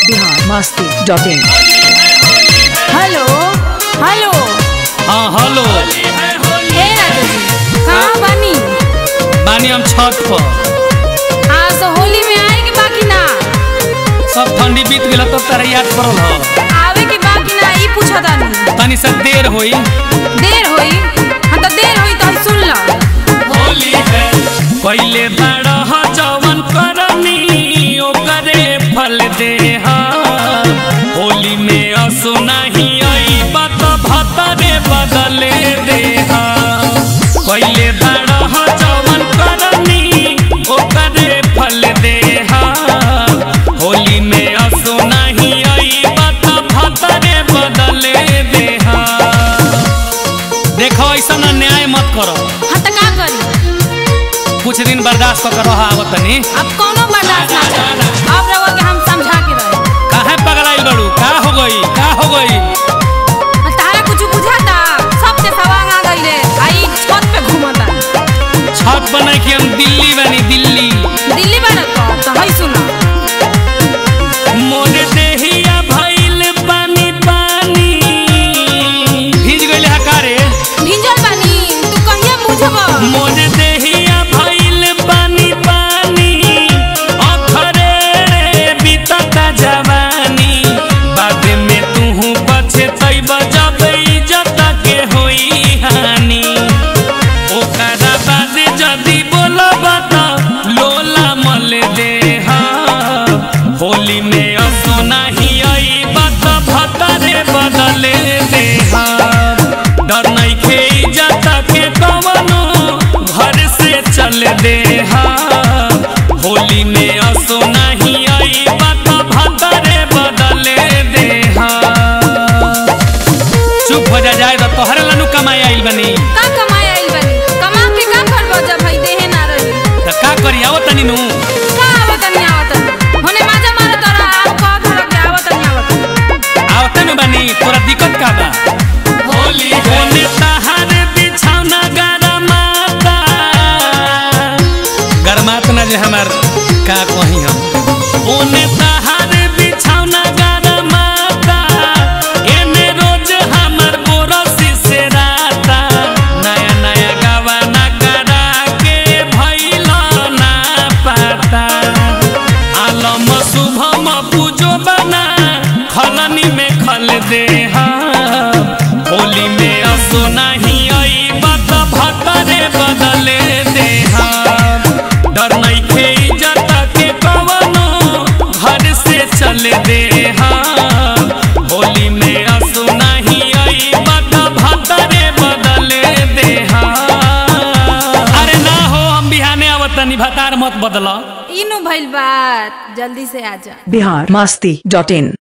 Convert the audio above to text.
Bihar Masti dot in hello hello हाँ hello ए राजा जी कहाँ बानी बानी हम छत पर हाँ तो होली में आए के बाकी ना सब ठंडी बीत गेल तो तारा याद पड़ल ह आवे के बाकी ना ई पूछा तानी तनी से देर होई देर होई हाँ तो देर होई तो सुन लो होली है पहले बड़ा ह जवन करनी ओकरे फल दे हा होली में असो नहीं आई बात भतरे बदले दे हा पहले बड़ा ह जवन करनी ओकरे फल दे हा होली में असो नहीं आई बात भतरे बदले दे हा देखो ऐसा ना न्याय मत करो हाँ तो का करी कुछ दिन बर्दाश्त कर रहा आवत तनी अब कौनो बर्दाश्त ना चली अब रहो के हम समझा के रहे काहे पगलाइल बड़ू का हो गई का हो गई हाँ, तारा कुछ बुझाता सब के सवांग आ गईले आई छत पे घूमता छत बनाई कि हम दिल्ली बनी दिल्ली दिल्ली बारत को तो हई सुनो मोर देहिया भइल पानी पानी भीज गइले हा कारे भिंजल बानी तू कहिया बुझबो मोर देहिया भइल पानी पानी अखरे रे बीतता जवानी बाद में तू पछतैब जब इज्जत के होई हानि ओकरा बाद जदी बोलब त लोला मल दे हा होली में असो नहीं आई बात भतरे बदले दे हा डर नहीं खे इज्जत के कवनो घर से चल दे हा होली में असो नहीं आई बात भतरे बदले दे हा चुप हो जा जाए तो तोहरे लनु कमाई आइल बनी का कमाए आइल बानी कमा के का करबो जब हई देहे ना रही त का करी आवत तनी नु का आवत नहीं आवत होने माजा मारे तोरा आप कह धर के आवत नहीं आवत आवते नु बनी तोरा दिक्कत का बा होली होने तहार बिछौना गरमाता गरमात ना जे हमार का कही हम ओने तहार बिछौना गरमाता एने रोज हमर बोरसी से राता नया नया गवाना करा के भइला ना पाता आलम शुभम पूजो बना खलनी में खल दे हा होली में असो नहीं आई बात भतरे बदले दे हा डर नहीं खे इज्जत के कवनो घर से चल दे हा होली में असो नहीं आई बात भतरे बदले दे हा अरे ना हो हम बिहाने आवतनी भतार मत बदला इनु भइल बात जल्दी से आजा बिहार मस्ती डॉट इन